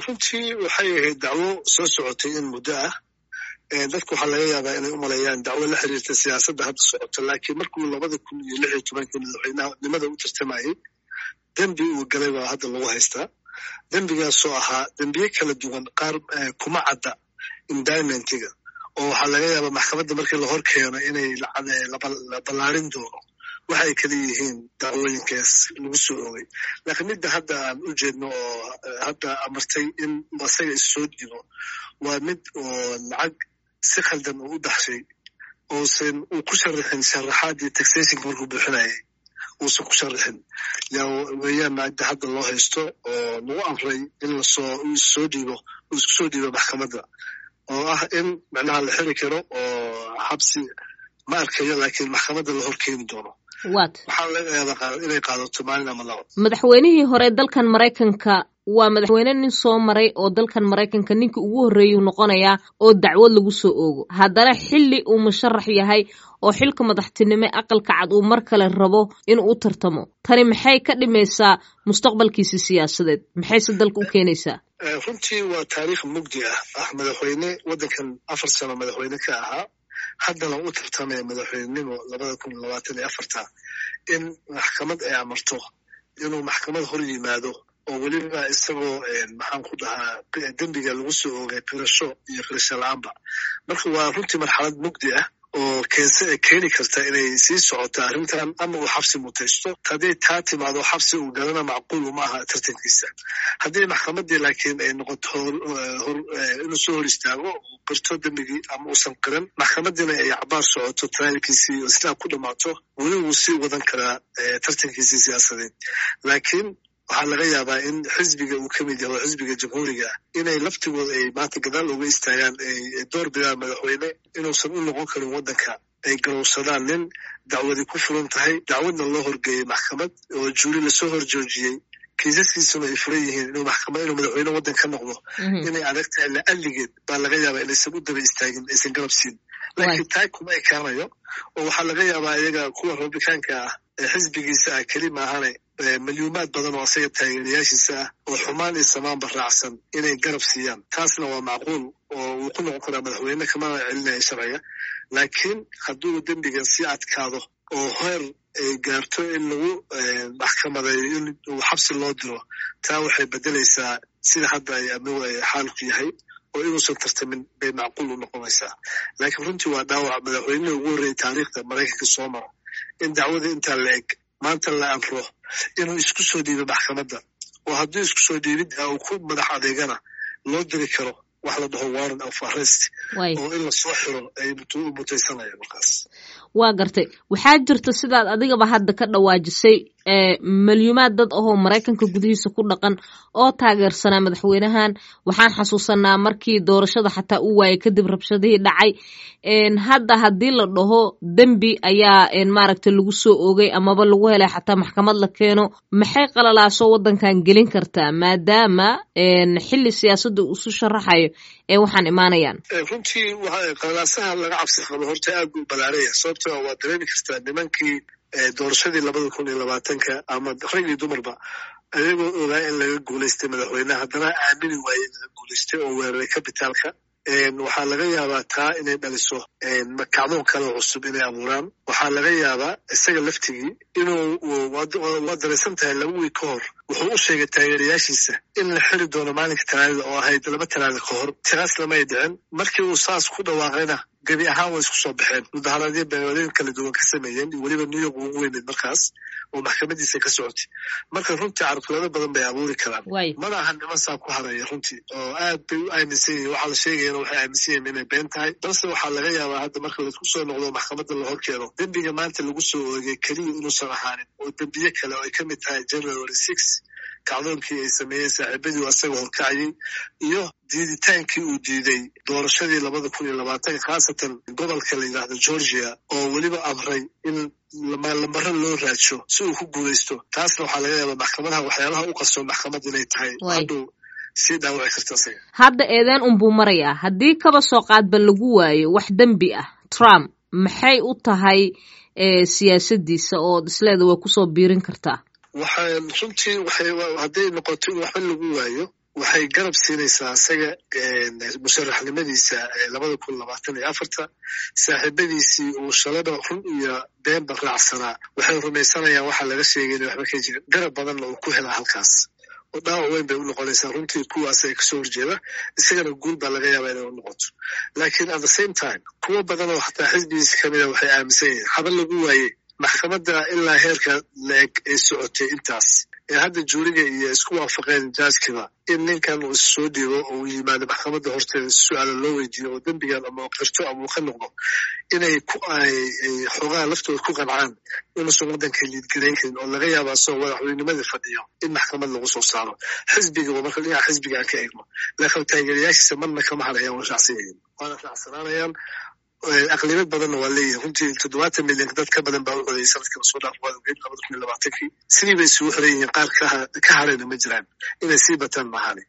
runtii waxay ahayd dacwo soo socotay in muddo ah dadku waxaa laga yaabaa inay u maleeyaan dacwo la xiriirta siyaasadda hadda socota laakiin markuu labada kun iyo lix iyo tobankii madaxweynenimada u tartamayey dembi uu galay baa hadda lagu haystaa dembigaasoo ahaa dembiye kala duwan qaar kuma cadda indimentiga oo waxaa laga yaabaa maxkamadda markii la hor keeno inay la ballaarin doono waxa ay kala yihiin dacwooyinkaas lagu soo oogay laakiin midda hadda aan u jeedno oo hadda amartay in asaga issoo dhiibo waa mid oo lacag si khaldan uu u baxshay uusan uu ku sharaxin sharaxaadii taxationka markuu buuxinayay uusan ku sharaxin yaa weeyaan midda hadda loo haysto oo lagu amray in lasoo soo dhiibo uu isku soo dhiibo maxkamadda oo ah in macnaha la xiri karo oo xabsi ma arkayo laakiin maxkamadda la hor keeni doono wat waxaa laga yaabaa inay qaadato maalin ama labo madaxweynihii hore dalkan maraykanka waa madaxweyne nin soo maray oo dalkan maraykanka ninkii ugu horreeyuu noqonayaa oo dacwad lagu soo oogo haddana xilli uu musharax yahay oo xilka madaxtinimo aqalka cad uu mar kale rabo inuu u tartamo tani maxay ka dhimaysaa mustaqbalkiisi siyaasadeed maxayse dalka u keenaysaa runtii waa taariikh mugdi ah ah madaxweyne waddankan afar sano madaxweyne ka ahaa haddana u tartamaya madaxweynenimo labada kun labaatan iyo afarta in maxkamad ay amarto inuu maxkamad hor yimaado oo weliba isagoo maxaan ku dhahaa dembiga lagu soo oogay qirasho iyo qirasho la-aanba marka waa runtii marxalad mugdi ah oo keense keeni karta inay sii socoto arrintan ama uu xabsi mutaysto hadday taa timaado xabsi uu galana macquul uma aha tartankiisa haddii maxkamaddii laakiin ay noqoto inuu soo hor istaago uu qirto dembigii ama uusan qiran maxkamadiina ay cabaar socoto trialkiisii oo sidaa ku dhammaato weli wuu sii wadan karaa tartankiisii siyaasadeed laakiin waxaa laga yaabaa in xisbiga uu ka mid yahay oo xisbiga jamhuuriga ah inay laftigooda ay maanta gadaal uga istaagaan ay door bidaan madaxweyne inuusan u noqon karin waddanka ay garowsadaan nin dacwadi ku furan tahay dacwadna loo horgeeyey maxkamad oo juuri lasoo hor joojiyey kiisaskiisuna ay furan yihiin inuu maxkamad inuu madaxweyne waddan ka noqdo inay adag tahay la'alligeed baa laga yaabaa inaysan u daba istaagin aysan garab siin laakiin taa kuma ekaanayo oo waxaa laga yaabaa iyaga kuwa rabitaanka ah ee xisbigiisa ah keli maahane milyuumaad badan oo asaga taageerayaashiisa ah oo xumaan iyo samaanba raacsan inay garab siiyaan taasna waa macquul oo uu ku noqon karaa madaxweyne kamana celinaya sharciga laakiin hadduu dembigan sii adkaado oo heer ay gaarto in lagu maxkamadeeyo in uu xabsi loo diro taa waxay beddelaysaa sida hadda ay xaalku yahay oo inuusan tartamin bay macquul u noqonaysaa laakiin runtii waa dhaawac madaxweynihii ugu horreeyay taariikhda maraykanka soo mara in dacwada intaa la eg maanta la amro inuu isku soo dhiibo maxkamadda oo hadduu isku soo dhiibidda uu ku madax adeegana loo diri karo wax la dhaho warrant of arrest oo in lasoo xiro ay mutaysanayaan markaas waa gartay waxaa jirta sidaad adigaba hadda ka dhawaajisay milyuumaad dad ahoo maraykanka gudihiisa ku dhaqan oo taageersanaa madaxweynahan waxaan xasuusanaa markii doorashada xataa u waayay kadib rabshadihii dhacay hadda haddii la dhaho dembi ayaa maaragta lagu soo oogay amaba lagu helay xataa maxkamad la keeno maxay qalalaaso waddankan gelin kartaa maadaama xilli siyaasadda uu isu sharaxayo ee waxaan imaanayaan runtii qalalaasaha laga cabsi qabo horta aad buu balaaraya sababto waa dareemi kartaa nimankii doorashadii labada kun iyo labaatanka ama rag iyo dumarba ayagoo ogaa in laga guulaystay madaxweyneha haddana aamini waaye in laga guulaystay oo weeraray kabitaalka waxaa laga yaabaa taa inay dhaliso kacdoon kale cusub inay abuuraan waxaa laga yaabaa isaga laftigii inuu waa daraysan tahay laba wiig ka hor wuxuu u sheegay taageerayaashiisa in la xiri doono maalinka talaadada oo ahayd laba talaada ka hor tiraas lamay dhicin markii uu saas ku dhawaaqayna gebi ahaan way isku soo baxeen mudaharaadyo beewaadooyin kala duwan ka sameeyeen iyo weliba new york ugu weyneed markaas oo maxkamadiisa ka socotay marka runtii carqalado badan bay abuuri karaan mana aha niman saa ku haraya runtii oo aad bay u aaminsan yihin waxaa la sheegayana waxay aaminsan yihin inay been tahay balse waxaa laga yaabaa hadda marka laisku soo noqdo maxkamadda la horkeeno dembiga maanta lagu soo oogay keliya inuusan ahaanin oo dembiye kale oo ay ka mid tahay january six kacdoonkii ay sameeyeen saaxiibadii asaga horkacayay iyo diiditaankii uu diiday doorashadii labada kun iyo labaatanka khaasatan gobolka la yidhaahdo georgia oo weliba amray in lamaro loo raadsho si uu ku guulaysto taasna waxaa laga yaabaa maxkamadaha waxyaalaha u qarsoon maxkamad inay tahay hadhow sii dhaawaci karta isaga hadda eedeen unbuu marayaa haddii kaba soo qaadba lagu waayo wax dembi ah trump maxay u tahay siyaasadiisa oo isleeda way kusoo biirin kartaa waxaan runtii waxay hadday noqoto in waxba lagu waayo waxay garab siinaysaa isaga musharaxnimadiisa labada kun labaatan iyo afarta saaxiibadiisii uu shalaba run iyo beenba raacsanaa waxay rumaysanayaan waxaa laga sheegay ina waxba ka jirin garab badanna uu ku helaa halkaas oo dhaawac weyn bay u noqonaysaa runtii kuwaas ay kasoo horjeeda isagana guul baa laga yaabaa inay u noqoto laakiin at the same time kuwo badan oo xataa xisbigiisa kamida waxay aaminsan yihiin haba lagu waayey maxkamadda ilaa heerka la-eg ay socotay intaas ee hadda juuriga iyo isku waafaqeen jaaskiba in ninkan uu issoo dhiibo oo uu yimaado maxkamadda horteeda su-aala loo weydiiyo oo dembigan ama qirto ama uu ka noqdo inay ku ay xoogaha laftooda ku qancaan inuusan waddanka liidgarayn karin oo laga yaaba asagoo madaxweynimadii fadhiyo in maxkamad lagu soo saaro xisbiga marka dhinaca xisbiga aan ka eegno laakiin taageerayaashiisa marna kama hadhayaan waa raacsan yihiin waana raacsanaanayaan aqlibad badanna waa leeyihin runtii toddobaatan milyan dad ka badan baa u codeeyay sanadkii lasoo dhaaf waa ogeyd labada kun iyo labaatankii sidii bay isugu xiran yihiin qaar ka harayna ma jiraan inay sii bataan maahani